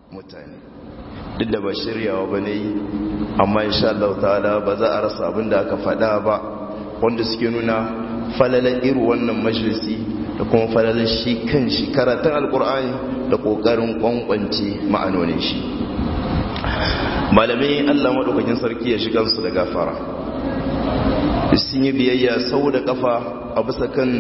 mutane duk da ba shiryawa ba ne amma insha Allah ta'ala ba za a rasa abin da aka faɗa ba wanda suke nuna falalar irin wannan majalisi da kuma falalar shi kan shi karatun alkur'ani da ƙoƙarin ƙwanƙwance ma'anonin shi malamai Allah maɗaukakin sarki ya shiga su da gafara sun yi biyayya sau da kafa a bisa kan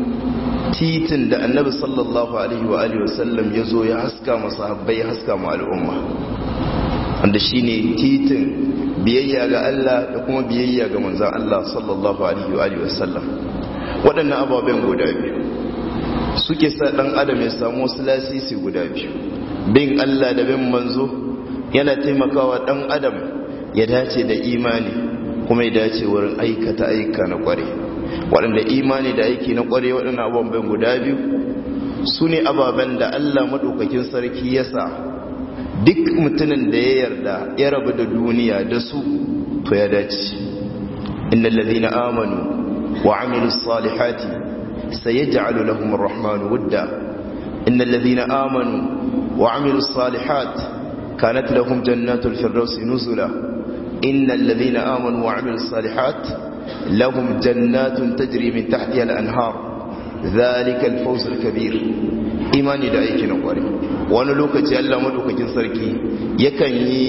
titin da annabi sallallahu alaihi wa alihi wasallam ya zo ya haska masu habbai ya haska ma al'umma wanda shi ne titin biyayya ga Allah da kuma biyayya ga manzan Allah sallallahu alaihi wa alihi wasallam waɗannan ababen guda biyu suke sa ɗan adam ya samu wasu lasisi guda biyu bin Allah da bin manzo yana taimakawa ɗan adam ya dace da imani kuma ya dace wurin aikata aika na kware waɗanda imani da aiki na kware waɗanda abubuwan guda biyu su ne ababen da allah maɗaukakin sarki ya sa duk mutumin da ya yarda ya rabu da duniya da su to ya dace inna lalzina amanu wa amilu salihati sai ya ja'alu lahum rahmanu wudda inna lalzina amanu wa amilu salihat kanat lahum jannatul firdausi nuzula إن الذين آمنوا وعملوا الصالحات لهم جنات تجري من تحتها الأنهار ذلك الفوز الكبير imani da aiki na kware wani lokaci Allah madaukakin sarki yakan yi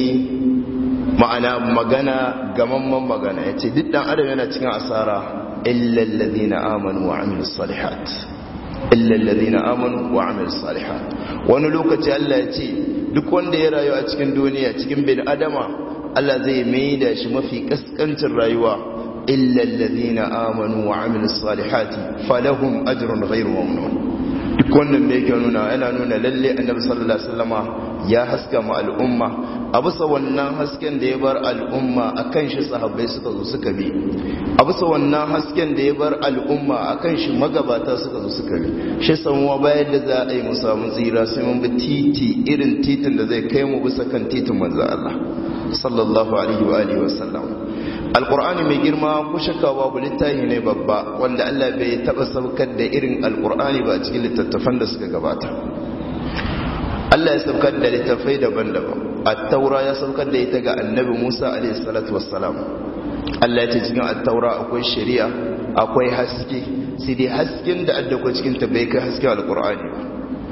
ma'ana magana gamamman magana ya ce duk dan adam yana cikin asara illal ladina amanu wa amilus salihat illal ladina amanu wa amilus salihat wani lokaci Allah ya ce duk wanda ya rayu a cikin duniya cikin bin adama Allah zai maida shi mafi kaskancin rayuwa illa alladhina amanu wa amilus salihati falahum ajrun ghayru mamnun duk wannan me yake nuna yana nuna lalle annabi sallallahu alaihi wasallama ya haska mu al'umma a bisa wannan hasken da ya bar al'umma akan shi sahabbai suka zo suka bi a bisa wannan hasken da ya bar al'umma akan shi magabata suka zo suka bi shi samuwa bayan da za a yi mu samu tsira sai mun bi titi irin titin da zai kai mu bisa kan titin manzo Allah sallallahu alaihi wa alihi wasallam alqur'ani mai girma ko shakka babu littafi ne babba wanda Allah bai taba saukar da irin alqur'ani ba cikin littattafan da suka gabata Allah ya saukar da littattafai daban-daban at-taura ya saukar da ita ga annabi Musa alaihi salatu wassalam Allah ya ce cikin at-taura akwai shari'a akwai haske sai dai hasken da addako cikin ta bai kai hasken alqur'ani ba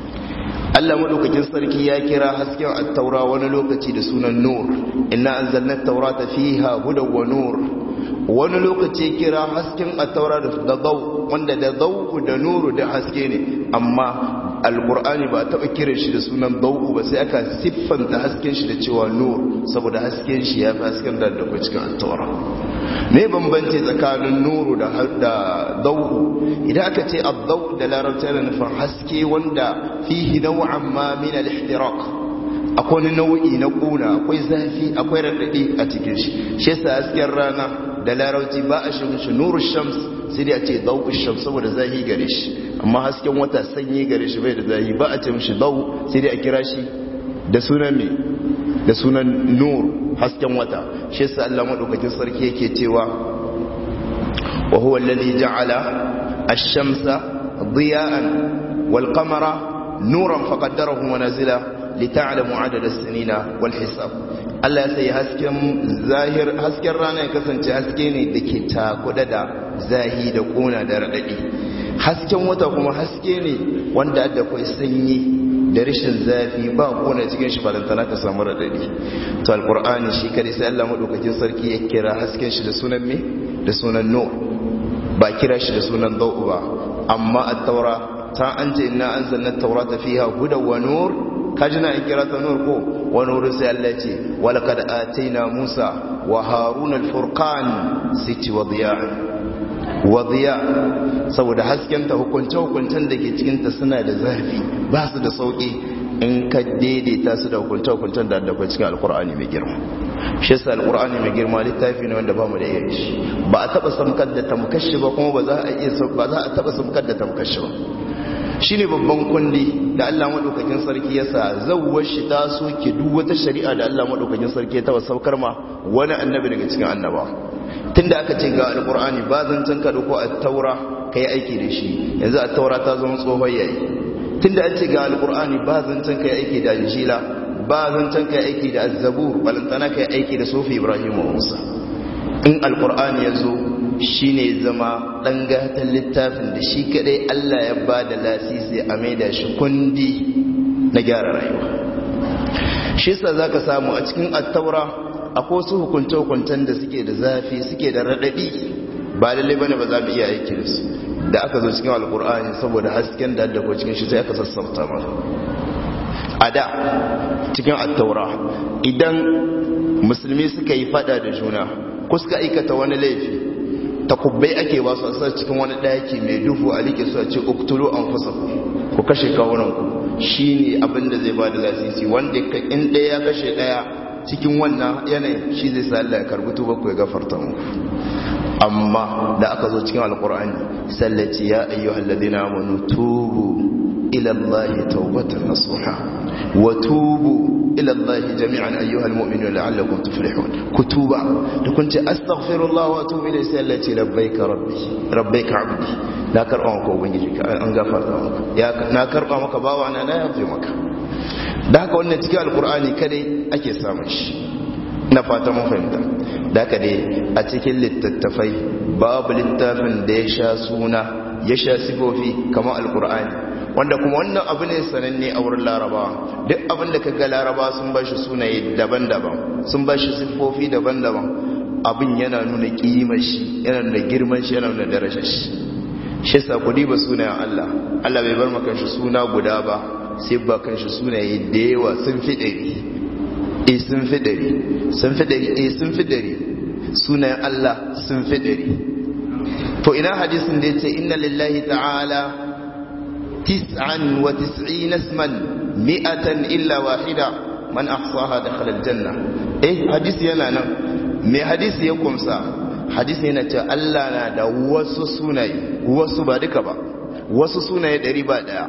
Allah madaukakin sarki ya kira hasken at-taura wani lokaci da sunan nur inna anzalna at-taurata fiha hudan wa nur wani lokaci kira hasken at-taura da daw wanda da daw da nuru da haske ne amma alqur'ani ba taba kiran shi da sunan daw ba sai aka siffanta hasken shi da cewa nur saboda hasken shi ya fi hasken da da cikin at-taura me bambanci tsakanin nuru da da daw idan aka ce ad-daw da larabci yana nufin haske wanda fihi naw'an ma min al-ihtiraq akwai wani nau'i na kuna akwai zafi akwai raɗaɗi a cikin shi shi yasa hasken rana da larauci ba a shi mishi nuru shams sai dai a ce dau shams saboda zahi gare shi amma hasken wata sanyi gare shi bai da zahi ba a ce mishi dau sai dai a kira shi da sunan me da sunan nur hasken wata shi yasa Allah madaukakin sarki yake cewa wa huwa alladhi ja'ala ash-shamsa diya'an wal qamara nuran faqaddarahu manazila lita'lamu adada as-sinina wal hisab Allah ya sai hasken zahir hasken rana ya kasance haske ne dake takuda da zahi da kuna da radadi hasken wata kuma haske ne wanda da kai sanyi da rashin zafi ba kuna cikin shi balantana ka samu radadi to alqur'ani shi kare sai Allah madaukakin sarki ya kira hasken shi da sunan me da sunan nur ba kira shi da sunan dawu ba amma at-taura ta an ce inna anzalna at-taurata fiha hudan wa nur kajina in kira ta nur ko wani wurin sai Allah ce walaqad ataina Musa wa Haruna al-furqan siti wa diya'an wa diya saboda hasken ta hukunce hukuncen da ke cikin ta suna da zafi ba su da sauki in ka daidaita su da hukunce hukuncen da da cikin alqur'ani mai girma shi yasa alqur'ani mai girma littafi ne wanda ba mu da iya shi ba a taba samkar da tamkashi ba kuma ba za a iya ba za a taba samkar da tamkashi ba shi ne babban kundi da Allah maɗaukakin sarki ya sa zauwar shi ta soke duk wata shari'a da Allah maɗaukakin sarki ya taɓa saukar ma wani annabi daga cikin annaba tun da aka ce ga alƙur'ani ba zan can ka ko a taura ka yi aiki da shi yanzu a taura ta zama tsohon yayi tun da an ce ga alƙur'ani ba zan can ka yi aiki da injila ba zancen kai aiki da azzabur balantana kai aiki da sofi ibrahim wa musa in alkur'ani ya zo shi ne zama ɗan gatan littafin da shi kadai allah ya ba da lasisi a maida shi kundi na gyara rayuwa shi sa za ka samu a cikin attaura akwai wasu hukunce-hukuncen da suke da zafi suke da raɗaɗi ba lallai bane ba za mu iya aiki da su da aka zo cikin alkur'ani saboda hasken da ko cikin shi sai aka sassauta mana a da cikin attaura idan musulmi suka yi fada da juna ko suka aikata wani laifi takubbai ake ba su asar cikin wani daki mai duhu a like su a ce uktulu an fusa ku kashe kawunanku shi ne abinda zai ba da lasisi wanda in ɗaya ya kashe ɗaya cikin wannan yanayin shi zai sa Allah ya karbi tuba ku ya gafarta muku amma da aka zo cikin alkur'ani sallaci ya ayyuhal ladina amanu tubu ila allahi tawbatan nasuha wa tubu ila allahi jami'an ayyuhal mu'minuna la'allakum tuflihun kutuba da kun ce astaghfirullah wa atubu ilayhi sallaci labbaika rabbi rabbaika abdi na karba maka ubangiji ka an gafarta maka ya na karba maka bawa na na yafe maka da haka wannan cikin alkur'ani kadai ake samun shi na fata mun fahimta da haka dai a cikin littattafai babu littafin da ya sha suna ya sha sifofi kamar alkur'ani wanda kuma wannan abu ne sananne a wurin larabawa duk abin da kaga laraba sun ba shi sunaye daban-daban sun ba shi siffofi daban-daban abin yana nuna kimar shi yana nuna girman shi yana nuna darajar shi shi sa ku diba sunayen Allah Allah bai bar maka shi suna guda ba sai ba kan shi sunaye da yawa sun fi ɗari e sun fi ɗari sun fi ɗari e sun fi ɗari sunayen Allah sun fi ɗari to ina hadisin da ya ce inna lillahi ta'ala tis'an wa tis'ina isman mi'atan illa wahida man ahsaha dakhala aljanna eh hadisi yana nan me hadisi ya kumsa hadisi yana cewa Allah na da wasu sunaye wasu ba duka ba wasu sunaye ɗari ba ɗaya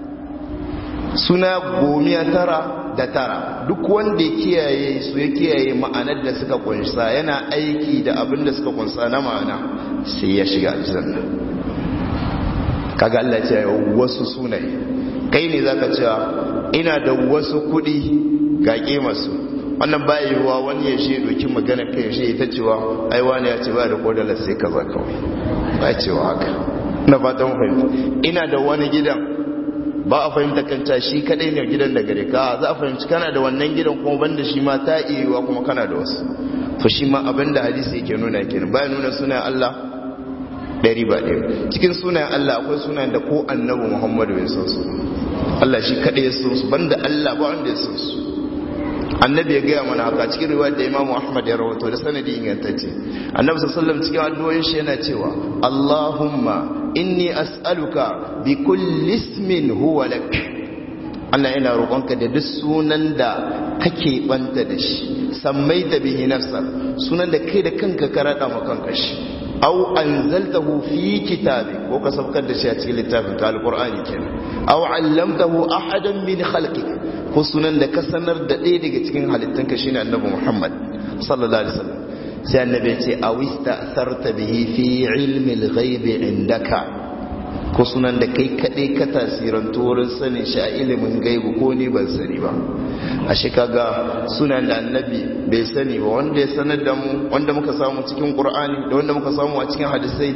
suna gomiya tara da tara duk wanda ya kiyaye su ya kiyaye ma'anar da suka kunsa yana aiki da abin da suka kunsa na ma'ana sai ya shiga aljanna kaga Allah ce wasu sunaye kai ne zaka cewa ina da wasu kudi ga masu wannan baya yiwuwa wani ya shi dokin magana kai shi ita cewa ai wani ya ce ba da kodala sai kaza kawai ba cewa haka na fatan fahimta ina da wani gidan ba a fahimta kanta shi kadai ne gidan da gare ka za a fahimci kana da wannan gidan kuma banda shi ma ta iya kuma kana da wasu to shi ma abinda hadisi yake nuna kenan bayan nuna sunan Allah ɗari ba ɗaya cikin sunayen Allah akwai sunayen da ko annabi Muhammadu bai san su Allah shi kadai ya san su banda Allah ba wanda ya san su annabi ya gaya mana haka cikin riwayar da imamu ahmad ya rawato da sanadi ingantacce annabi sallallahu cikin addu'o'in shi yana cewa allahumma inni as'aluka bi kulli ismin huwa lak Allah yana roƙonka da duk sunan da kake banta da shi sammai da bihi nafsa sunan da kai da kanka ka rada ma kanka shi aw anzaltahu fi kitabi ko ka saukar da shi a cikin littafin ka alqur'ani kenan aw allamtahu ahadan min khalqik ko sunan da ka sanar da ɗaya daga cikin halittunka shine annabi Muhammad sallallahu alaihi wasallam sai annabi ya ce awista sarta bihi fi ilmi al-ghaib indaka ko sunan da kai kaɗai ka tasirantu wurin sanin shi a ilimin gaibu ko ni ban sani ba a shi kaga sunan da annabi bai sani ba wanda ya sanar da mu wanda muka samu cikin qur'ani da wanda muka samu a cikin hadisai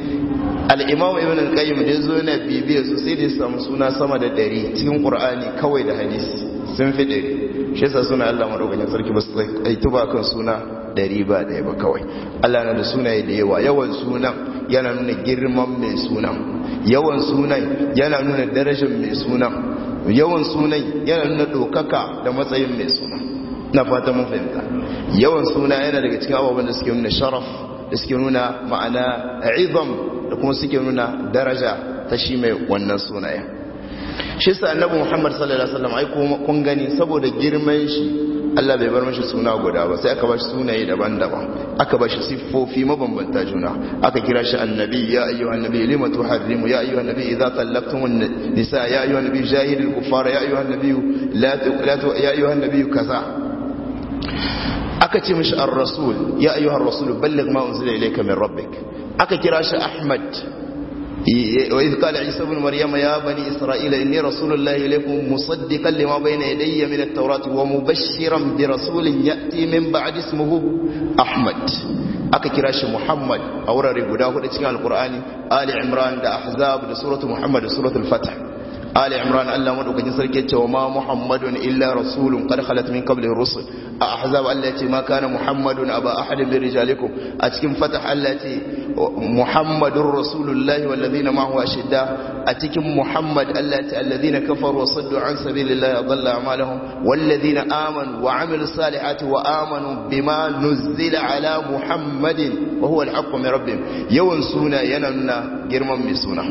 al-imam ibn al-qayyim da yazo yana bibiya su sai da ya samu suna sama da ɗari cikin qur'ani kawai da hadisi sun fi ɗari shi yasa suna Allah madaukakin sarki ba su aitu ba kan suna ɗari ba ɗaya ba kawai Allah na da sunaye da yawa yawan sunan yana nuna girman mai sunan yawan sunan yana nuna darajar mai sunan yawan sunan yana nuna ɗaukaka da matsayin mai sunan na fata mun fahimta yawan suna yana daga cikin abubuwan da suke nuna sharaf da suke nuna ma'ana izam da kuma suke nuna daraja ta shi mai wannan sunayen shi sa annabi Muhammad sallallahu alaihi wasallam ai kun gani saboda girman shi Allah bai bar mashi suna guda ba sai aka bashi sunaye daban-daban aka bashi siffofi mabambanta juna aka kira shi annabi ya ayyuhan nabi lima tuharrimu ya ayyuhan nabi idza tallaqtumun nisa ya ayyuhan nabi jahidil kuffara ya ayyuhan nabi la ya ayyuhan nabi kaza aka ce mishi ar-rasul ya ayyuhan rasul balligh ma unzila ilayka min rabbik aka kira shi ahmad وإذ قال عيسى بن مريم يا بني إسرائيل إني رسول الله إليكم مصدقا لما بين يدي من التوراة ومبشرا برسول يأتي من بعد اسمه أحمد aka kira shi Muhammad a wurare guda hudu cikin Alkur'ani Ali Imran da Ahzab da suratu Muhammad da suratul Fath Ali Imran Allah madaukakin sarki ya ce wa ma Muhammadun illa rasulun qad khalat min qablihi rusul a Ahzab Allah ya ce ma kana Muhammadun aba ahadin min rijalikum a cikin Fath Allah ya ce Muhammadur rasulullahi wal ladina ma'ahu ashidda a cikin Muhammad Allah ya ce alladhina kafaru wa saddu an sabilillahi adalla a'malahum wal ladina amanu wa amilus salihati wa amanu bima nuzila ala Muhammadin wa huwa al-haqqu min rabbihim yawan suna yana nuna girman mai suna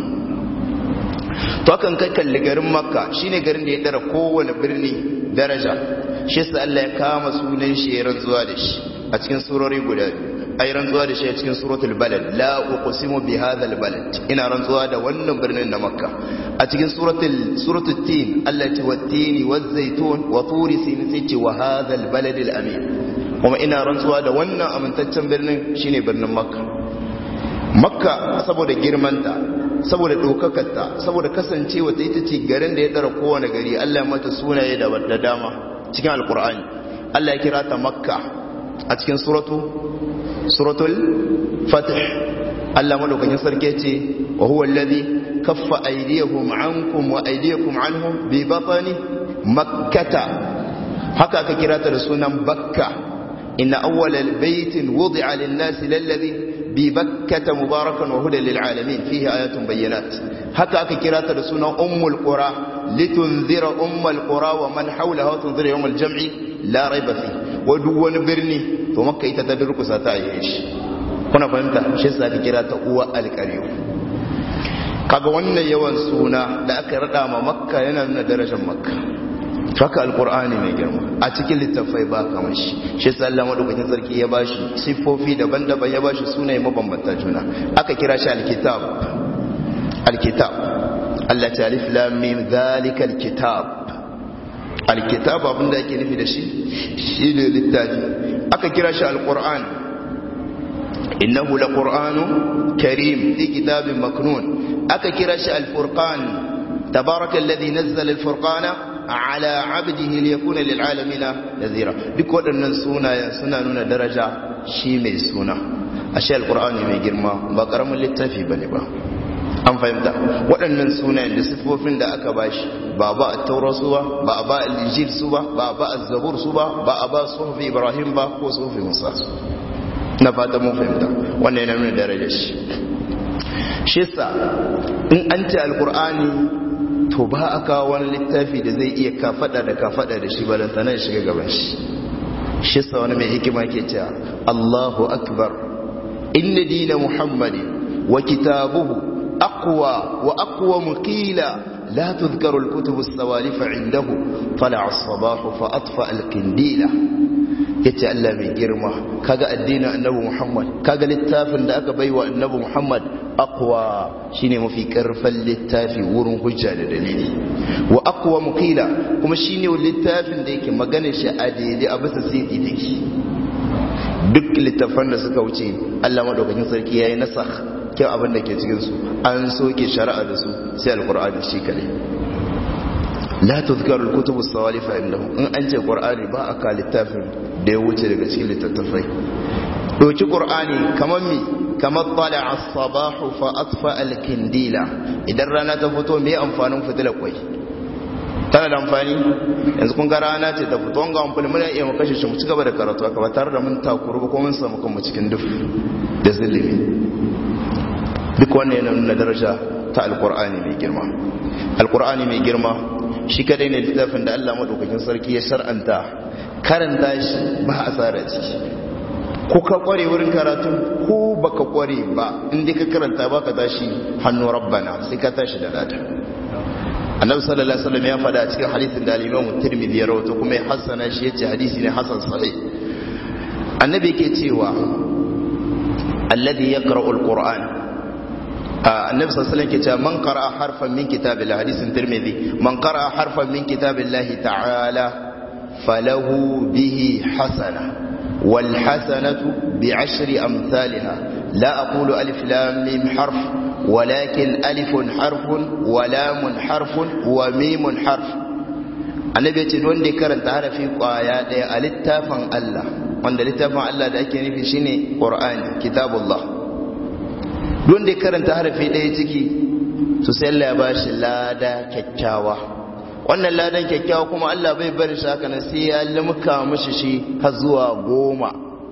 to kan kai kalli garin makka shine garin da ya dara kowane birni daraja shi sa Allah ya kama sunan shi ya rantsuwa da shi a cikin surori guda ai rantsuwa da shi a cikin suratul balad la uqsimu bi hadhal balad ina rantsuwa da wannan birnin na makka a cikin suratul suratul tin Allah ya ce wat-tini waz-zaytun wa turi sin sai ce wa hadhal balad al-amin kuma ina rantsuwa da wannan amintaccen birnin shine birnin makka makka saboda girmanta saboda ɗaukakarta saboda kasancewa ta ita ce garin da ya tsara kowane gari Allah mata sunaye da dama cikin alkur'ani Allah ya kira ta makka a cikin suratu suratul fatih Allah madaukakin sarki ce wa huwa alladhi kaffa aydiyahum ankum wa aydiyakum anhum bi batni makkata haka aka kira ta da sunan bakka inna awwalal baitin wudi'a lin-nasi lalladhi ببكة مباركا وهدى للعالمين فيه آيات بينات هكا أكيرات رسولنا أم القرى لتنذر أم القرى ومن حولها وتنذر يوم الجمع لا ريب فيه ودون برني ومكة يتدرك ستعيش kuna fahimta shi yasa aka kira ta uwa alƙaryo kaga wannan yawan suna da aka rada ma makka yana nuna darajar makka haka alkur'ani mai girma a cikin littafai ba kamar shi shi yasa Allah madaukakin sarki ya bashi siffofi daban-daban ya bashi sunaye mabambanta juna aka kira shi alkitab alkitab Allah ta alif lam mim zalika alkitab alkitab abinda ake nufi da shi shi ne littafi aka kira shi alkur'an innahu laqur'anun karim fi kitabin maknun aka kira shi alfurqan tabaraka alladhi nazzala alfurqana ala abdihi liyakuna lil'alamina nazira duk waɗannan sunayen suna nuna daraja shi mai suna ashe alqur'ani mai girma ba karamin littafi bane ba an fahimta waɗannan sunayen da sifofin da aka bashi ba ba at-taurat su ba ba ba al-injil su ba ba ba az-zabur su ba ba ba suhuf ibrahim ba ko suhuf musa na fata mun fahimta wannan yana nuna darajar shi shi sa in an ce alqur'ani to ba a kawo wani littafi da zai iya kafada da kafada da shi balanta nan shiga gaban shi shi sa wani mai hikima ke cewa Allahu akbar inna dina muhammadin wa kitabuhu aqwa wa aqwa muqila la tudhkaru al-kutub as-sawalif indahu tala'a as-sabah fa atfa al-qindila yace Allah mai girma kaga addinin annabi Muhammad kaga littafin da aka baiwa annabi Muhammad aqwa shine mafi karfin littafi wurin hujja da dalili wa aqwa muqila kuma shine littafin da yake magana shi a daidai a bisa sidi take duk littafan da suka wuce Allah madaukakin sarki yayi nasakh kyau abin da ke cikin su an soke shari'a da su sai alqur'ani shi kare la tuzkaru al-kutub as-sawalif indahum in an ce qur'ani ba aka littafin da ya wuce daga cikin littattafai doki qur'ani kamar mi kamar tala as-sabahu fa atfa al-kindila idan rana ta fito me amfanin fitilar kwai tana da amfani yanzu kun ga rana ce ta fito ga amfani muna iya mu kashe shi mu ci gaba da karatu aka ba tare da mun takuru ba ko mun samu kanmu cikin duf da zulumi duk wannan yana nuna daraja ta alqur'ani mai girma alqur'ani mai girma shi kadai ne littafin da Allah madaukakin sarki ya shar'anta karanta shi ba asara ciki ko ka kware wurin karatu ko baka kware ba inda ka karanta baka tashi hannu rabbana sai ka tashi da lada annabi sallallahu alaihi wasallam ya faɗa a cikin hadisin da al-Imam Tirmidhi ya rawaito kuma ya hassana shi yace hadisi ne hasan sahih annabi yake cewa alladhi yaqra'u al-Qur'an annabi sallallahu alaihi wasallam ce man qara'a harfan min kitabillah hadisin tirmidhi man qara'a harfan min kitabillah ta'ala falahu bihi hasana wal hasanatu bi ashri amsalha la aqulu alif lam mim harf walakin alifun harfun wa lamun harfun wa mimun harf annabi ya ce wanda ya karanta harafi kwaya daya a littafin Allah wanda littafin Allah da ake nufi shine Qur'ani kitabullah wanda ya karanta harafi daya ciki to sai Allah ya bashi lada kyakkyawa wannan ladan kyakkyawa kuma Allah bai bari shi haka nan sai ya limka mishi shi har zuwa goma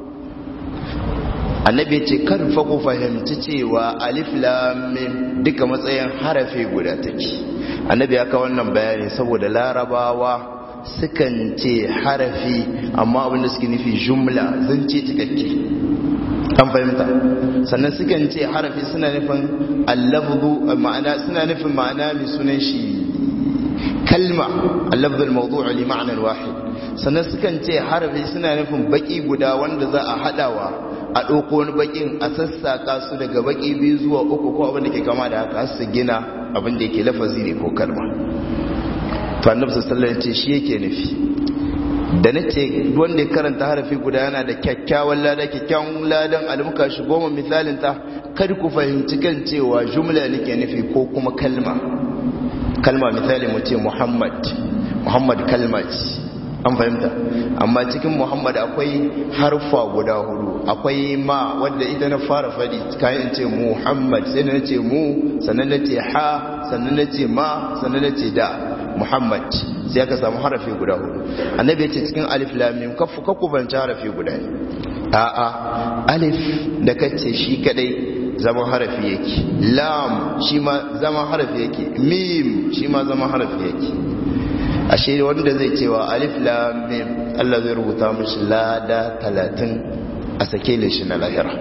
annabi ce kar fa ku fahimci cewa alif lam mim duka matsayin harafi guda take annabi ya kawo wannan bayani saboda larabawa sukan ce harafi amma abinda suke nufi jumla zance cikakke an fahimta sannan sukan ce harafi suna nufin allafzu ma'ana suna nufin ma'ana mai sunan shi kalma allafzu al-mawdu' li ma'nan wahid sannan sukan ce harafi suna nufin baki guda wanda za a hadawa a ɗauko wani bakin a sassaka su daga baki biyu zuwa uku ko abin da ke kama da haka su gina abin da yake lafazi ne ko kalma to annabi sallallahu alaihi ce shi yake nufi da nace wanda ya karanta harafi guda yana da kyakkyawan lada kyakkyawan ladan almuka shi goma misalin ta kada ku fahimci kan cewa jumla nake nufi ko kuma kalma kalma misali mu ce muhammad muhammad kalma ce an fahimta amma cikin muhammad akwai harfa guda hudu akwai ma wadda ita na fara fadi kayan ce muhammad sai na ce mu sannan na ce ha sannan na ce ma sannan na ce da muhammad sai aka samu harafi guda hudu annabi ce cikin alif lamim kafu kakku banci harafi guda ne a'a alif da kace shi kadai zaman harafi yake lam shi ma zaman harafi yake mim shi ma zaman harafi yake ashe wanda zai cewa alif lam mim Allah zai rubuta mishi lada talatin a sake shi na lahira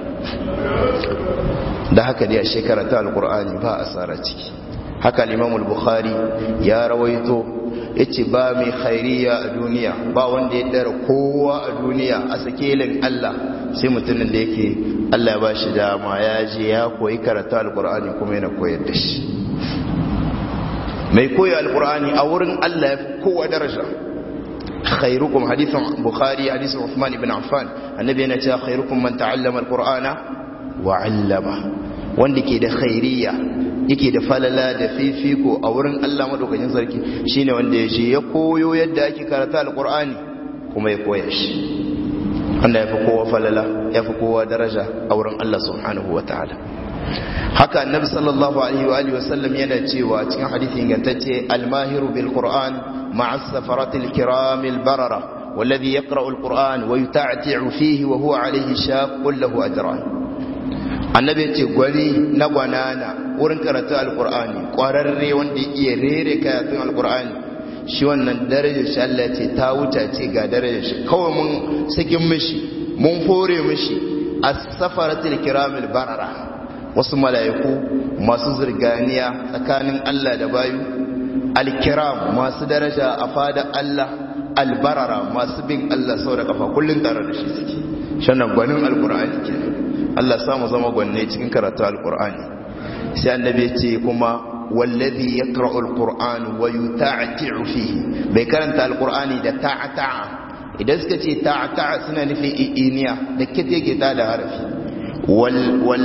da haka dai a shekara ta alkur'ani ba asara ciki haka Imam al-Bukhari ya rawaito yace ba mai khairiya a duniya ba wanda ya dara kowa a duniya a sakelin Allah sai mutumin da yake Allah ya bashi dama ya je ya koyi karatu alkur'ani kuma yana koyar da shi mai koyi alkur'ani a wurin Allah ya fi kowa daraja khairukum hadithan bukhari hadithan Uthman ibn Affan annabi yana cewa khairukum man ta'allama alqur'ana wa 'allama wanda ke da khairiyya yake da falala da fifiko a wurin Allah madaukakin sarki shine wanda ya je ya koyo yadda ake karanta alqur'ani kuma ya koya shi wanda yafi kowa falala yafi kowa daraja a wurin Allah subhanahu wataala haka annabi sallallahu alaihi wa alihi wasallam yana cewa cikin hadisi ingantacce al-mahiru bil qur'an مع السفرة الكرام البررة والذي يقرأ القرآن ويتعتع فيه وهو عليه شاق له أجران annabi ce gwani na gwanana wurin karatu alkur'ani kwararre wanda iya rere karatun alkur'ani shi wannan darajar shi Allah ce ta wuta ce ga darajar shi kawai mun sakin mishi mun fore mishi as-safaratil kiramil barara wasu mala'iku masu zirganiya tsakanin Allah da bayu alkiram masu daraja a fadar Allah albarara masu bin Allah sau da kafa kullum tare da shi suke shannan gwanin alkur'ani ke Allah samu zama gwanne cikin karatu alkur'ani sai annabi ce kuma wallazi yaqra'u alquran wa yuta'ti'u fihi bai karanta alkur'ani da ta'ata'a idan suka ce ta'ata'a suna nufin iniya da kite ke ta da harafi wal wal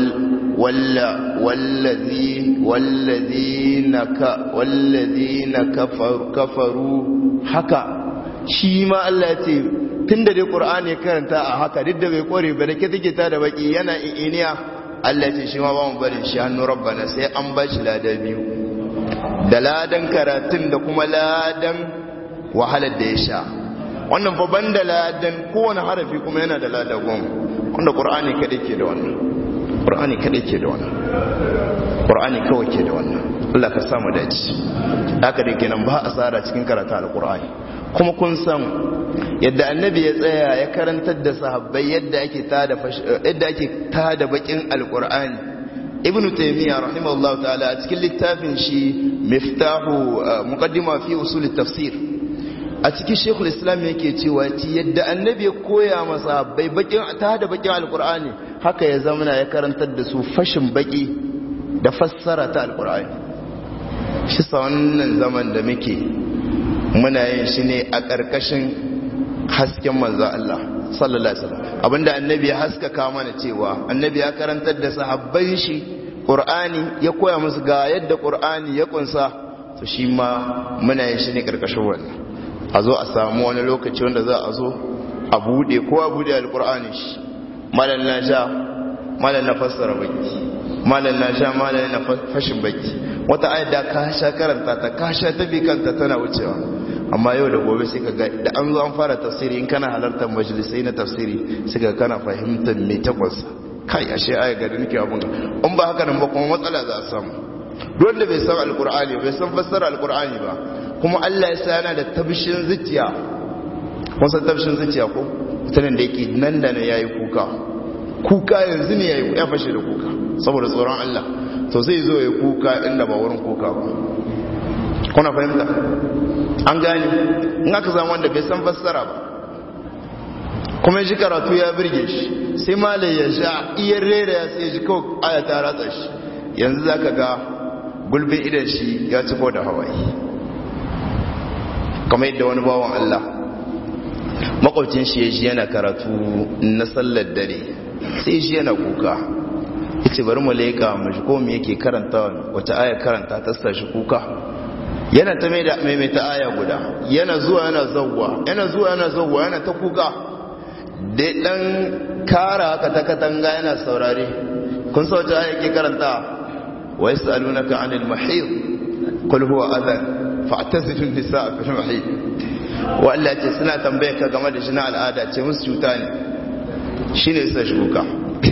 والذي والذين ك والذين كفر كفروا haka shi ma Allah ya ce tunda dai Qur'ani ya karanta a haka duk da bai kore ba da take ta da baki yana iniya Allah ya ce shi ma ba mu bari shi hannu rabbana sai an ba shi lada biyu da ladan karatun da kuma ladan wahalar da ya sha wannan fa banda ladan kowane harafi kuma yana da lada goma wanda Qur'ani kadai ke da wannan ƙur'ani kaɗai ke da wannan ƙur'ani kawai ke da wannan Allah ka samu dace haka da kenan ba a tsara cikin karata alƙur'ani kuma kun san yadda annabi ya tsaya ya karantar da sahabbai yadda ake tada yadda ake tada bakin alƙur'ani ibnu taymiya rahimahullahu ta'ala a cikin littafin shi miftahu muqaddima fi usul tafsir a cikin shekul islam yake cewa ci yadda annabi ya koya masa bai bakin ta da bakin alkur'ani haka ya zamana ya karantar da su fashin baki da fassara ta alkur'ani shi sa wannan zaman da muke muna yin shi ne a ƙarƙashin hasken manzo Allah sallallahu alaihi wasallam abinda annabi ya haskaka mana cewa annabi ya karantar da sahabban shi ƙur'ani ya koya musu ga yadda ƙur'ani ya kunsa to shi ma muna yin shi ne ƙarƙashin wannan a zo a samu wani lokaci wanda za a zo a buɗe ko a buɗe alƙur'ani shi malam na sha malam na fassara baki malam na sha malam na fashin baki wata ayat da ka sha karanta ta ka sha ta bi kanta tana wucewa amma yau da gobe sai ka ga da an zo an fara tafsiri in kana halartar majalisai na tafsiri sai ka kana fahimtar me takwas kai ashe aya ga nake abun in ba haka nan ba kuma matsala za a samu duk wanda bai san alqur'ani bai san fassara alqur'ani ba kuma Allah ya sa yana da tabshin zuciya kun san tabshin zuciya ko mutanen da yake nan da nan yayi kuka kuka yanzu ne yayi ya fashe da kuka saboda tsoron Allah to zai zo ya kuka inda ba wurin kuka ba kuna fahimta an gani in aka zama wanda bai san fassara ba kuma ji karatu ya birge shi sai malai ya sha iya rera ya sai ji kawai aya ta ratsa shi yanzu za ka ga gulbin idan shi ya ciko da hawaii kamar yadda wani bawan Allah makwabcin shi ya ji yana karatu na sallar dare sai shi yana kuka ce bari mu leka mu ji ko me yake karanta wata aya karanta ta sa shi kuka yana ta maimaita aya guda yana zuwa yana zawwa yana zuwa yana zawwa yana ta kuka da dan kara haka ta katanga yana saurare kun sa wata aya ke karanta wa yasalunaka anil mahid qul huwa adhan fa'tazilu an-nisaa fil mahid wa Allah ce suna tambaye ka game da shi na al'ada ce musu cuta ne shine sai shi kuka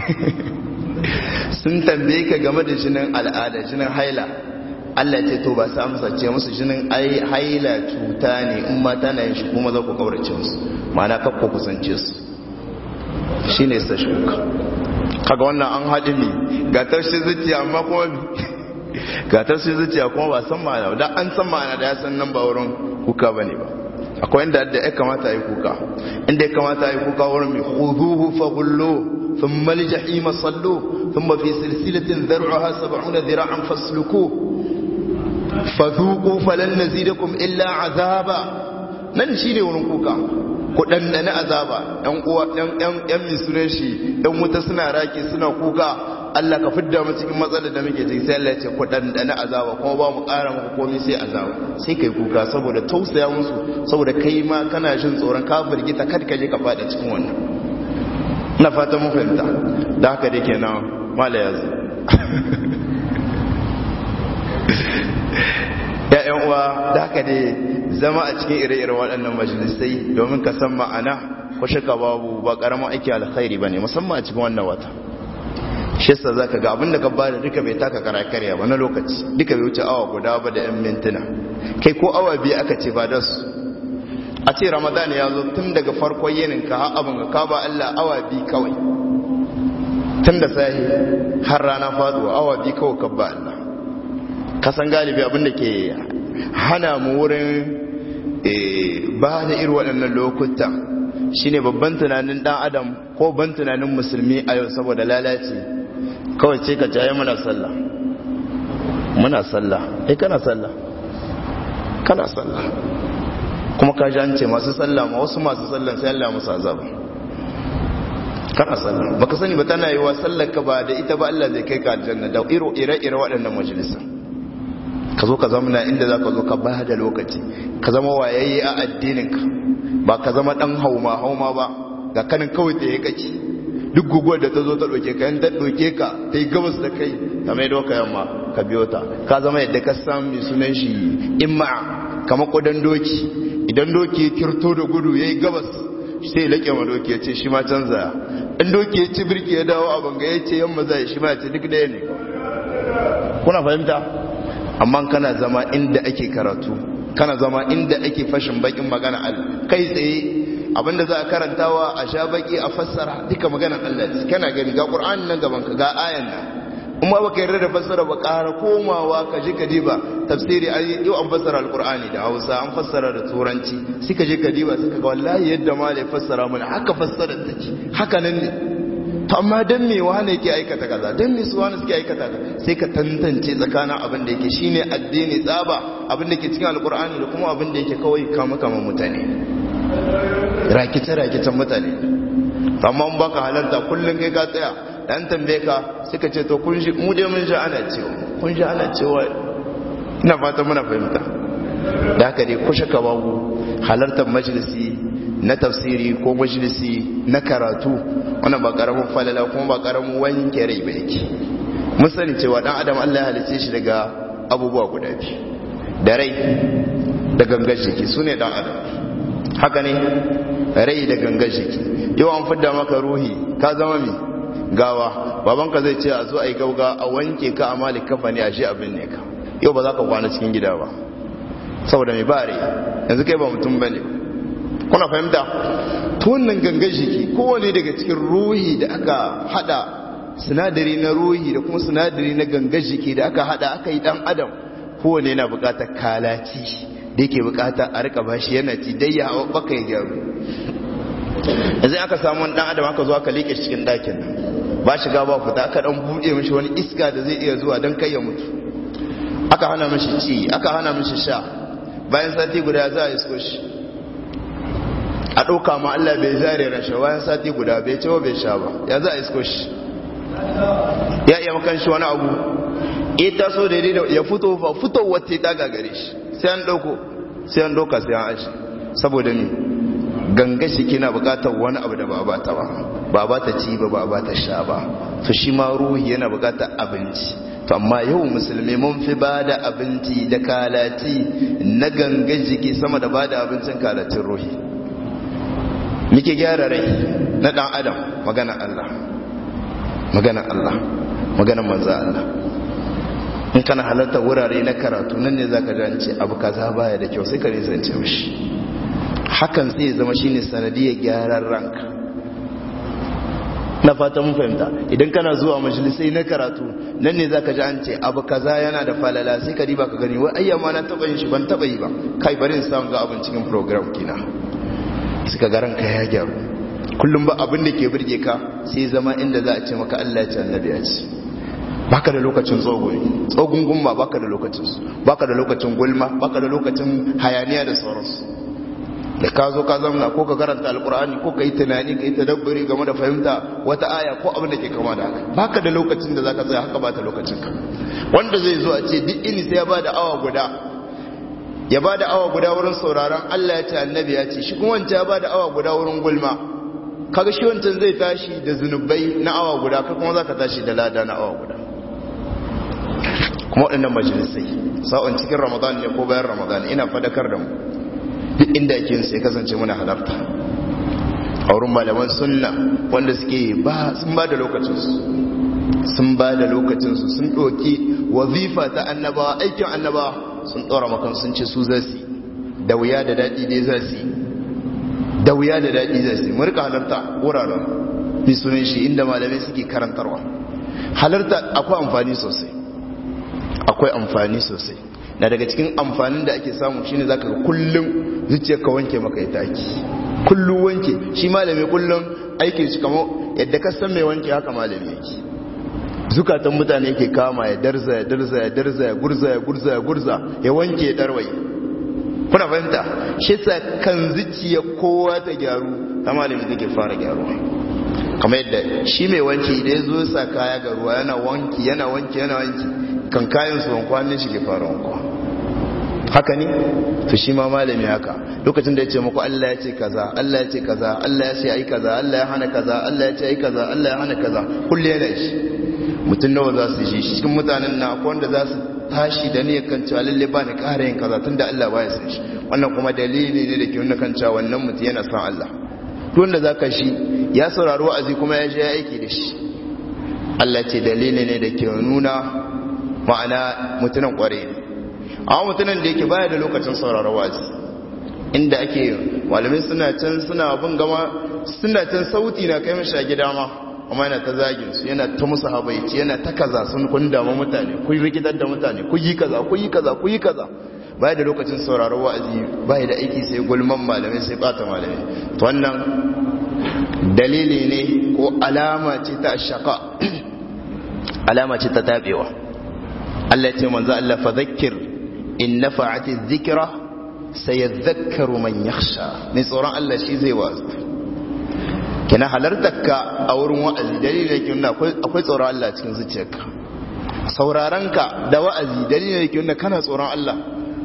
sun tambaye ka game da jinin al'ada jinin haila Allah ce to ba sa amsa ce musu jinin haila cuta ne in mata na yin shi kuma za ku kaurace musu ma'ana kakko kusance su shi ne sa shuka kaga wannan an haɗi ne ga tarshe zuciya amma kuma ga tarshe zuciya kuma ba san ma'ana da an san ma'ana da ya san nan ba wurin kuka ba ne ba akwai inda ya kamata a yi kuka inda ya kamata a yi kuka wurin mai huzuhu fa gullo ثم الجحيم صلوه ثم في سلسلة ذرعها سبعون ذراعا فاسلكوه فذوقوا فلن نزيدكم إلا عذابا nan shi ne wurin kuka ku ɗanɗana azaba ‘yan uwa ‘yan misunan shi ‘yan wuta suna raki suna kuka Allah ka fidda mu cikin matsalar da muke ciki sai Allah ya ce ku ɗanɗana azaba kuma ba mu ƙara muku komai sai azaba sai kai kuka saboda tausaya musu saboda kai ma kana jin tsoron ka firgita kada ka je ka faɗa cikin wannan na fata mun fahimta da haka da ke nan mala ya zo ya'yan uwa da haka dai zama a cikin ire-iren waɗannan majalisai domin ka san ma'ana ko shaka babu ba ƙaramin aiki alkhairi ba ne musamman a cikin wannan wata shi sa za ka ga abinda ka bada duka bai taka kara karya ba na lokaci duka bai wuce awa guda ba da 'yan mintuna kai ko awa biyu aka ce ba da su a ce ramadan ya zo tun daga farkon yinin ka har abin ka ba Allah awa bi kawai tun da sahi har rana faduwa awa bi kawai ka ba Allah kasan galibi abin da ke hana mu wurin ba da irin waɗannan lokuta shine babban tunanin dan adam ko ban tunanin musulmi a yau saboda lalace kawai ce ka jaye muna sallah muna sallah eh kana sallah kana sallah kuma ka an ce masu sallah ma wasu masu sallah sai Allah musu azaba kana sallah baka sani ba tana yiwa sallar ka ba da ita ba Allah zai kai ka aljanna da iro ire-ire waɗannan majalisa ka zo ka zama inda za ka zo ka ba da lokaci ka zama wayayye a addininka ba ka zama ɗan hauma hauma ba ga kanin kawai ta yi kake duk guguwar da ta zo ta ɗauke ka yadda ɗauke ka ta yi gabas da kai ta mai doka yamma ka biyo ta ka zama yadda ka san mai sunan shi imma kamar ƙudan doki idan doki kirto da gudu ya yi gabas sai laƙe ma doki ya ce shi ma canza in doki ya ci birki ya dawo a banga ya ce yamma zai shi ma ya ce duk ɗaya ne kuna fahimta amma kana zama inda ake karatu kana zama inda ake fashin bakin magana Allah kai tsaye abinda za a karantawa a sha baki a fassara duka maganar Allah ce kana gani ga Qur'ani nan gaban ka ga ayan nan kuma baka yarda da fassara ba ƙara komawa ka je ka diba tafsiri ai yau an fassara alqur'ani da Hausa an fassara da turanci sai ka je ka diba sai ka ga wallahi yadda malai fassara mana haka fassara take haka nan ne to amma dan me wane yake aikata kaza dan me su wane suke aikata kaza sai ka tantance tsakanin abin da yake shine addini tsaba abin da ke cikin alqur'ani da kuma abin da yake kawai kama kama mutane rakice rakicen mutane amma in baka halarta kullun kai ka tsaya dan tambaye ka suka ce to kun ji mu dai mun ji ana cewa kun ji ana cewa ina fata muna fahimta da haka dai kushe ka babu halartar majalisi na tafsiri ko majalisi na karatu wannan ba karamin falala kuma ba karamin wanke rai ba yake mun sani cewa dan adam Allah ya halice shi daga abubuwa guda biyu da rai da gangar jiki su ne dan adam haka ne rai da gangar jiki yau an fidda maka ruhi ka zama mi gawa babanka zai ce a zo a yi gauga a wanke ka a malik kafa ne a shi abin ne ka yau ba za ka kwana cikin gida ba saboda mai bare yanzu kai ba mutum ba ne kuna fahimta tunan gangar jiki kowane daga cikin ruhi da aka hada sinadari na ruhi da kuma sinadari na gangar jiki da aka hada aka yi dan adam kowane yana bukatar kalaci da yake bukata a rika bashi yana ci dai ya hawa baka ya gyaru yanzu aka samu dan adam aka zo aka leke cikin dakin nan ba shiga ba fita aka dan buɗe mishi wani iska da zai iya zuwa don kai ya mutu aka hana mishi ci aka hana mishi sha bayan sati guda za a isko shi a ɗauka ma Allah bai zare rashe bayan sati guda bai cewa bai sha ba ya za a isko shi ya iya makan shi wani abu ita so da ya fito fa fito wata ta gagare shi sai an ɗauko sai an ɗauka sai an ashi saboda ni ganga shi kina bukatar wani abu da ba ba ta ba ba ba ta ci ba ba ba ta sha ba to shi ma ruhi yana bukatar abinci to amma yau musulmi mun fi ba da abinci da kalati na ganga jiki sama da ba da abincin kalatin ruhi muke gyara rai na dan adam magana Allah magana Allah magana manzo Allah in kana halarta wurare na karatu nan ne zaka ji an ce abu kaza baya da kyau sai ka nisance mishi hakan zai zama shine sanadiyar gyaran ranka na fata mun fahimta idan kana zuwa majalisai na karatu nan ne zaka ji an ce abu kaza yana da falala sai ka riba ka gani wai ayyama na taba yin shi ban taba yi ba kai bari in samu ga abin cikin program kina suka ga ranka ya gyaru kullum ba abin da ke burge ka sai zama inda za a ce maka Allah ya ce annabi ya ce baka da lokacin tsogon tsogun gumma baka da lokacin su baka da lokacin gulma baka da lokacin hayaniya da sauransu da ka zo ka zamna ko ka karanta alkur'ani ko ka yi tunani ka yi tadabburi game da fahimta wata aya ko abin da ke kama da haka baka da lokacin da zaka tsaya haka ba ta lokacin ka wanda zai zo a ce duk ini sai ya bada awa guda ya bada awa guda wurin sauraron Allah ya ce annabi ya ce shi kuma wancan ya bada awa guda wurin gulma kaga shi wancan zai tashi da zunubai na awa guda ka kuma zaka tashi da lada na awa guda kuma waɗannan majalisai sa'on cikin ramadan ne ko bayan ramadan ina fadakar da mu duk inda ake yin sai kasance muna halarta a wurin malaman sunna wanda suke ba sun ba da lokacinsu sun ba da lokacinsu sun ɗoki wazifa ta annabawa aikin annabawa sun ɗora makan sun ce su za su da wuya da daɗi dai za su da wuya da daɗi za su mu rika halarta wuraren bi sunan shi inda malamai suke karantarwa halarta akwai amfani sosai akwai amfani sosai na daga cikin amfanin da ake samu shine zaka ga kullum zuciyarka wanke maka ita ake kullum wanke shi malami kullum aikin shi kamar yadda ka san mai wanke haka malami yake zukatan mutane yake kama ya darza ya darza ya darza ya gurza ya gurza ya gurza ya wanke ya darwai kuna fahimta shi sa kan zuciya kowa ta gyaru ta malami take fara gyaruwa kamar yadda shi mai wanki idan ya zo sa kaya ga ruwa yana wanki yana wanki yana wanki kan kayan su wankwanin shi ke fara wankwa haka ne to shi ma malami haka lokacin da ya ce muku Allah ya ce kaza Allah ya ce kaza Allah ya ce ai kaza Allah ya hana kaza Allah ya ce ai kaza Allah ya hana kaza kullu yana shi mutum nawa za su ji shi cikin mutanen na akwai wanda za su tashi da niyyar kan cewa lalle ba ni ƙara yin kaza tunda Allah baya san shi wannan kuma dalili ne da ke nuna kan cewa wannan mutum yana son Allah duk wanda zaka shi ya saurari wa'azi kuma ya je ya aiki da shi Allah ce dalili ne da ke nuna ma'ana mutunan kware ne amma mutunan da yake baya da lokacin sauraro wazi inda ake malamai suna can suna bin gama suna can sauti na kai mashi a gida ma amma yana ta zagin su yana ta musu habaici yana ta kaza sun kun damu mutane kun rikitar da mutane ku yi kaza ku yi kaza ku yi kaza baya da lokacin sauraro wa'azi baya da aiki sai gulman malamai sai bata malamai to wannan dalili ne ko alama ce ta shaka alama ce ta tabewa Allah ya ce manzo Allah fa zakkir in nafa'ati dhikra sayadhakkaru man yakhsha ne tsoron Allah shi zai wazu kina halartar ka a wurin wa'azi dalilin yake nuna akwai tsoron Allah cikin zuciyarka sauraron ka da wa'azi dalilin yake nuna kana tsoron Allah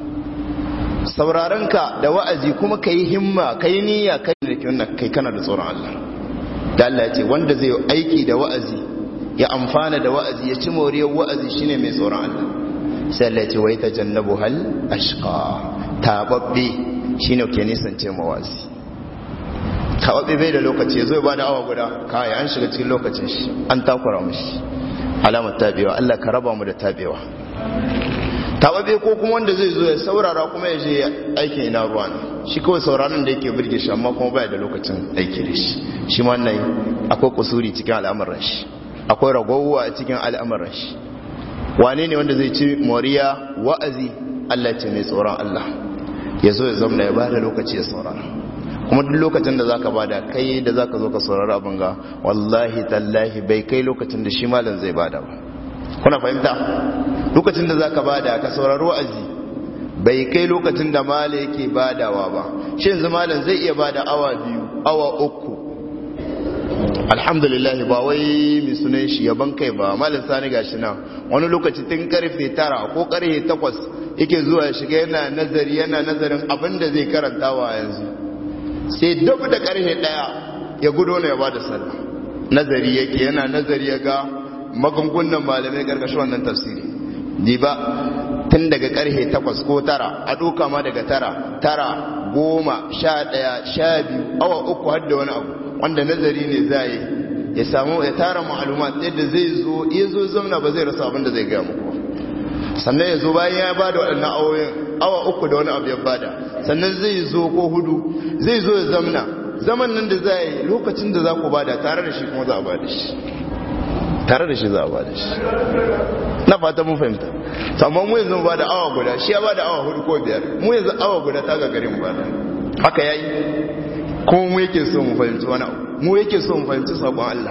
sauraron ka da wa'azi kuma kai himma kai niyya kai da yake nuna kai kana da tsoron Allah da Allah ya ce wanda zai aiki da wa'azi ya amfana da wa'azi ya ci moriyar wa'azi shine mai tsoron Allah sai Allah ya ce wai tajannabu hal ashqa tababbe shine ke nisance mawazi tababbe bai da lokaci zai ba da awa guda kai an shiga cikin lokacin shi an takura mishi alamar tabewa Allah ka raba mu da tabewa tababbe ko kuma wanda zai zo ya saurara kuma ya je aikin ina ruwa ne shi kawai sauraron da yake birge shi amma kuma baya da lokacin aiki da shi shi ma nan akwai kusuri cikin al'amuran shi akwai ragowa a cikin al'amuran shi wane ne wanda zai ci moriya wa'azi Allah ce mai tsoron Allah ya zo ya zamna ya bada lokaci ya saurara kuma duk lokacin da zaka bada kai da zaka zo ka saurara abin ga wallahi tallahi bai kai lokacin da shi malam zai bada ba kuna fahimta lokacin da zaka bada ka saurari wa'azi bai kai lokacin da malam yake badawa ba shi yanzu malam zai iya bada awa biyu awa uku alhamdulillah ba wai mai sunan shi yaban kai ba malam sani gashi nan wani lokaci tun karfe tara ko karfe takwas yake zuwa ya shiga yana nazari yana nazarin abin da zai karanta wa yanzu sai dab da karfe daya ya gudo ne ya ba da sallah nazari yake yana nazari ya ga magungunan malamai karkashin wannan tafsiri ni ba tun daga karfe takwas ko tara a doka ma daga tara tara goma sha daya sha biyu awa uku har da wani abu wanda nazari ne za yi ya samu ya tara ma'alumat yadda zai zo ya zo zamna ba zai rasa abin da zai gaya muku sannan ya zo bayan ya bada waɗannan awoyin awa uku da wani abu ya bada sannan zai zo ko hudu zai zo ya zamna zaman nan da za yi lokacin da za ku bada tare da shi kuma za a bada shi tare da shi za a bada shi na fata mun fahimta amma mu yanzu ba da awa guda shi ya ba da awa hudu ko biyar mu yanzu awa guda ta ga garin ba haka yayi kuma mu yake so mu fahimci wani abu mu yake so mu fahimci sabon Allah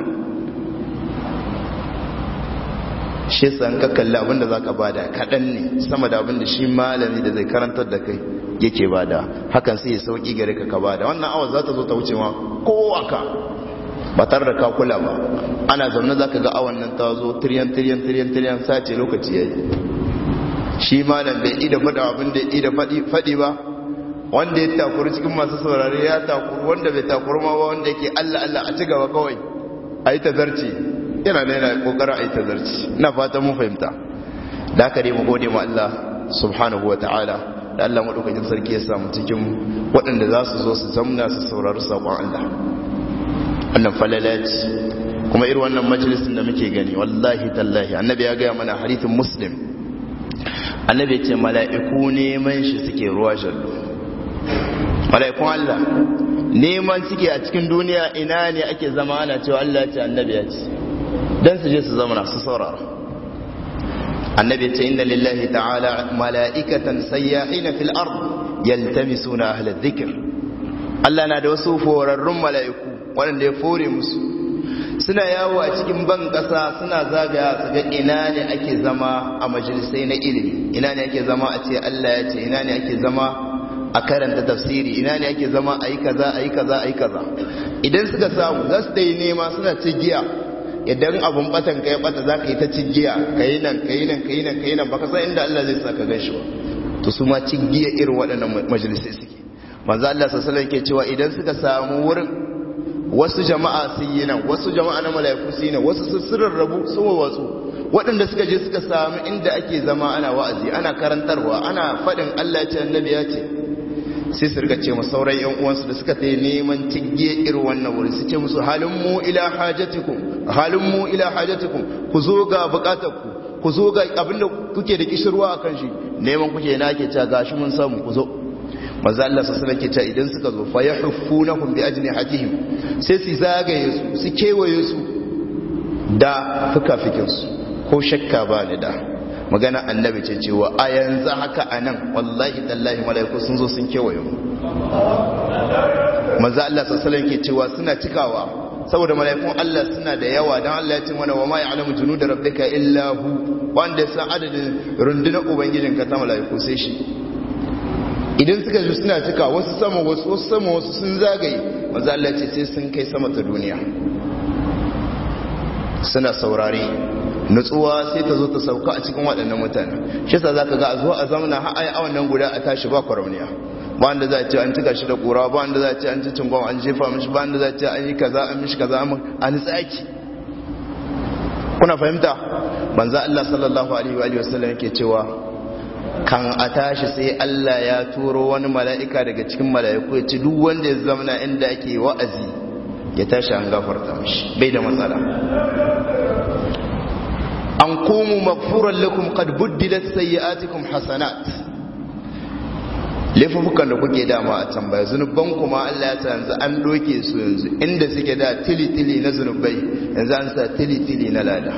shi san ka kalli abin da zaka bada kaɗan ne sama da abin da shi malami da zai karantar da kai yake bada hakan sai ya sauki gare ka ka bada wannan awa za ta zo ta wuce ma kowa ka ba tare da ka kula ba ana zaune za ka ga awan nan ta zo tiriyan tiriyan tiriyan tiriyan sace lokaci ya yi shi malam bai ida faɗa abin da ida faɗi ba wanda ya takuru cikin masu saurari ya takuru wanda bai takuru ma ba wanda yake allah allah a ci gaba kawai a yi tazarci yana da yana kokarin a yi tazarci ina fatan mun fahimta da haka dai mu gode ma allah subhanahu wa ta'ala da allah maɗaukakin sarki ya samu cikin waɗanda za su zo su zamna su saurari saƙon allah wannan falalaci kuma irin wannan majalisin da muke gani wallahi tallahi annabi ya gaya mana hadithin muslim annabi ce mala'iku neman shi suke ruwa jallo mala'ikun Allah neman suke a cikin duniya ina ne ake zama ana cewa Allah ya ce annabi ya ce dan su je su zama su saurara annabi ce inna lillahi ta'ala mala'ikatan sayyahina fil ard yaltamisuna ahla dhikr Allah na da wasu forarrun mala'iku waɗanda ya fore musu suna yawo a cikin ban ƙasa suna zagaya su ga ina ne ake zama a majalisai na ilimi ina ne ake zama a ce Allah ya ce ina ne ake zama a karanta tafsiri ina ne ake zama a yi kaza a yi kaza a yi kaza idan suka samu za su dai nema suna cigiya idan abun batan ka ya bata za ka yi ta cigiya ka yi nan ka yi nan ka yi nan ka yi nan baka san inda Allah zai sa ka gan shi ba to su ma cigiya irin waɗannan majalisai suke manzo Allah sallallahu alaihi wasallam ke cewa idan suka samu wurin wasu jama'a sun yi nan wasu jama'a na mala'iku sun yi nan wasu sun rabu sun wasu waɗanda suka je suka samu inda ake zama ana wa'azi ana karantarwa ana faɗin Allah ce annabi ya ce sai su rika ce mu sauran yan uwansu da suka ta neman tigge irin wannan wuri su ce musu halin mu ila hajatikum halin mu ila hajatikum ku zo ga bukatarku ku zo ga abinda kuke da kishirwa akan shi neman kuke na ke cewa gashi mun samu ku zo manzo Allah sallallahu alaihi wasallam idan suka zo fa yahfunahum bi ajnihatihim sai su zagaye su su kewaye su da fukafikin su ko shakka ba ni da magana annabi ce cewa a yanzu haka anan wallahi tallahi malaiku sun zo sun kewaye mu manzo Allah sallallahu alaihi ke cewa suna cikawa saboda malaikun Allah suna da yawa dan Allah ya ce mana wa ma ya'lamu junuda rabbika illa hu wanda ya san adadin rundunar ubangijinka ta malaiku sai shi idan suka ji suna cika wasu sama wasu wasu sama wasu sun zagaye manzo Allah ce sai sun kai sama ta duniya suna saurare nutsuwa sai ta zo ta sauka a cikin waɗannan mutane shi sa zaka ga a zo a zamana har ai awan nan guda a tashi ba kwaramiya ba wanda za a ce an cika shi da kura ba wanda za a ce an ci cingon an jefa mishi ba wanda za a ce an yi kaza an mishi kaza an tsaki kuna fahimta banza Allah sallallahu alaihi wa sallam yake cewa kan a tashi sai Allah ya turo wani mala'ika daga cikin mala'iku ya ci duk wanda ya zamana inda ake wa'azi ya tashi an gafarta mishi bai da matsala an komu magfuran lakum qad buddilat sayyi'atikum hasanat laifukan da kuke dama a can baya zunuban kuma Allah ya sa yanzu an doke su yanzu inda suke da tili-tili na zunubai yanzu an sa tili-tili na lada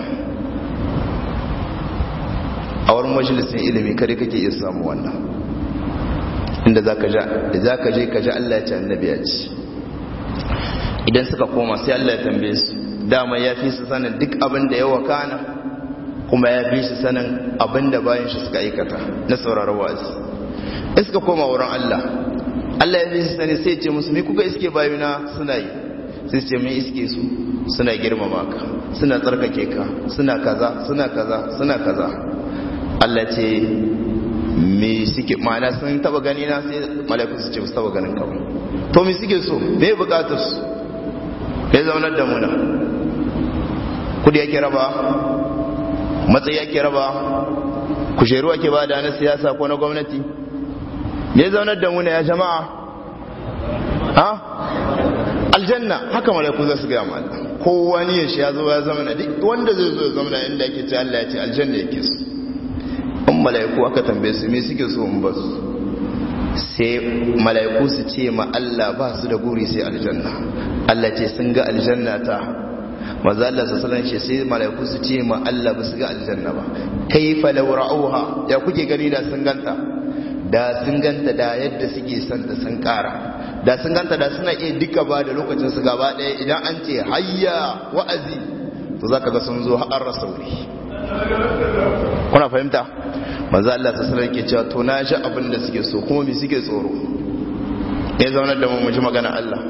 a wurin majalisin ilimi kare kake iya samu wannan inda za ka je ka ji Allah ya ce annabi ya ci idan suka koma sai Allah ya tambaye su dama ya fi su sanin duk abin da ya wakana kuma ya fi su sanin abin da bayan shi suka aikata na sauraron wa'azi in suka koma wurin Allah Allah ya fi su sani sai ce musu me kuka iske bayuna suna yi sai ce mai iske su suna girmama ka suna tsarkake ka suna kaza suna kaza suna kaza Allah ce me suke ma'ana sun taba gani na sai mala'iku su ce su taba ganin ka to me suke so me bukatar su me zaunar da muna kudi yake raba matsayi yake raba kujeru ake ba da na siyasa ko na gwamnati me zaunar da muna ya jama'a ha aljanna haka malaiku za su gaya ma Allah kowa ne shi ya zo ya zama na duk wanda zai zo ya zama na inda yake ce Allah ya ce aljanna yake su in malaiku aka tambaye su me suke so in ba su sai malaiku su ce ma Allah ba su da guri sai aljanna Allah ce sun ga aljanna ta maza Allah su salan shi sai malaiku su ce ma Allah ba su ga aljanna ba kaifa law ra'uha ya kuke gani da sun ganta da sun ganta da yadda suke son da sun kara da sun ganta da suna iya duka ba da lokacin su gaba ɗaya idan an ce hayya wa'azi to za ka ga sun zo har rasauri kuna fahimta manzo Allah ta sanar ke cewa to na ji abin da suke so kuma me suke tsoro ne zaunar da mu mu ji magana Allah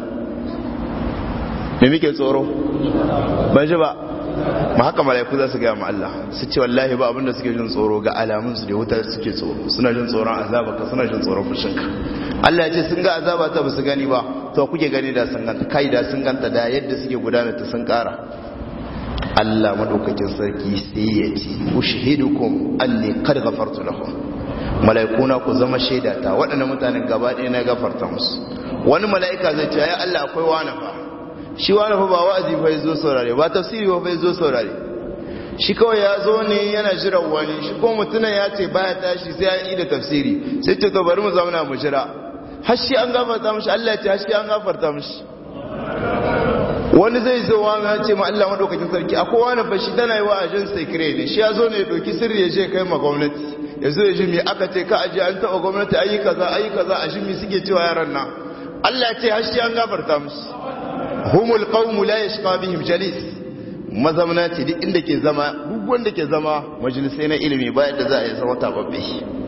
me muke tsoro ban ji ba ma haka malaiku za su gaya ma Allah su ce wallahi ba abinda suke jin tsoro ga alamun su da wuta suke tsoro suna jin tsoron azaba ka suna jin tsoron fushinka Allah ya ce sun ga azaba ta ba su gani ba to kuke gani da sun ganta kai da sun ganta da yadda suke gudana ta sun kara Allah madaukakin sarki sai ya ce ushhidukum anni qad ghafartu lahum malaikuna ku zama shaida ta waɗannan mutanen gaba ɗaya na gafarta musu wani mala'ika zai ce ya Allah akwai wani fa shi wani fa ba wa'azi fa yazo saurare ba tafsiri fa yazo saurare shi kawai ya zo ne yana jiran wani shi ko mutunan ya ce baya tashi sai an yi da tafsiri sai ce to bari mu zauna mu jira har shi an gafarta mishi Allah ya ce har shi an gafarta mishi wani zai zo wani ya ce ma Allah madaukakin sarki akwai wani fa shi tana yi wa ajin secret ne shi ya zo ne ya doki sirri ya je kai ma gwamnati ya zo ya ji me aka ce ka aje an taɓa gwamnati ayi kaza ayi kaza a shi me suke cewa yaran nan Allah ya ce har shi an gafarta mishi humul qawmu la yashqa bihim jalis mazamna ce duk inda ke zama duk wanda ke zama majalisai na ilimi ba yadda za a yi zama tababbe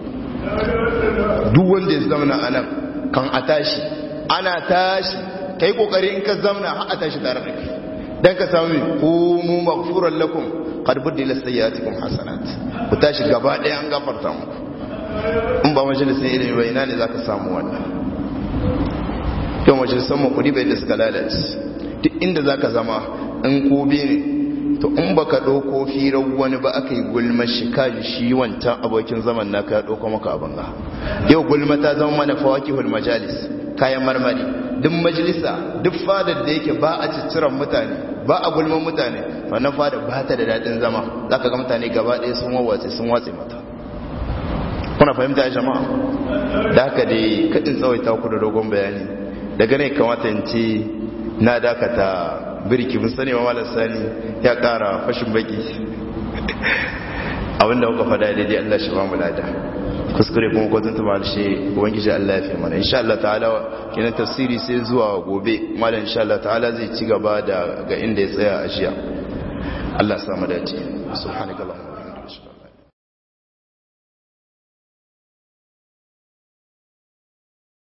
duk wanda ya zama anan kan a tashi ana tashi kai kokari in ka zamna har a tashi tare da kai dan ka samu qumu maghfuran lakum qad buddila sayyi'atikum hasanat ku tashi gaba daya an gafarta muku in ba majalisai ilimi ba ina ne zaka samu wannan yau majalisar mu kudi bai da suka lalace duk inda zaka zama in kobe ne to in baka ɗauko firar wani ba aka yi gulma shi kaji shi wancan abokin zaman naka ya ɗauko maka abin ga yau gulma ta zama mana fawakihul majalis kayan marmari duk majalisa duk fadar da yake ba a cicciran mutane ba a gulman mutane wannan fadar ba ta da daɗin zama za ka ga mutane gaba ɗaya sun wawace sun watse mata kuna fahimta ya jama'a da haka dai kaɗin tsawaita ku da dogon bayani daga ne kamata in ce na dakata birki mun sani ma malar sani ya kara fashin baki abinda muka fada daidai Allah shi ba mu lada kuskure kuma ko zan tuma shi ubangiji Allah ya fi mana insha Allah ta'ala kenan tafsiri sai zuwa gobe malam insha Allah ta'ala zai ci gaba da ga inda ya tsaya a jiya Allah ya samu dace subhanakallah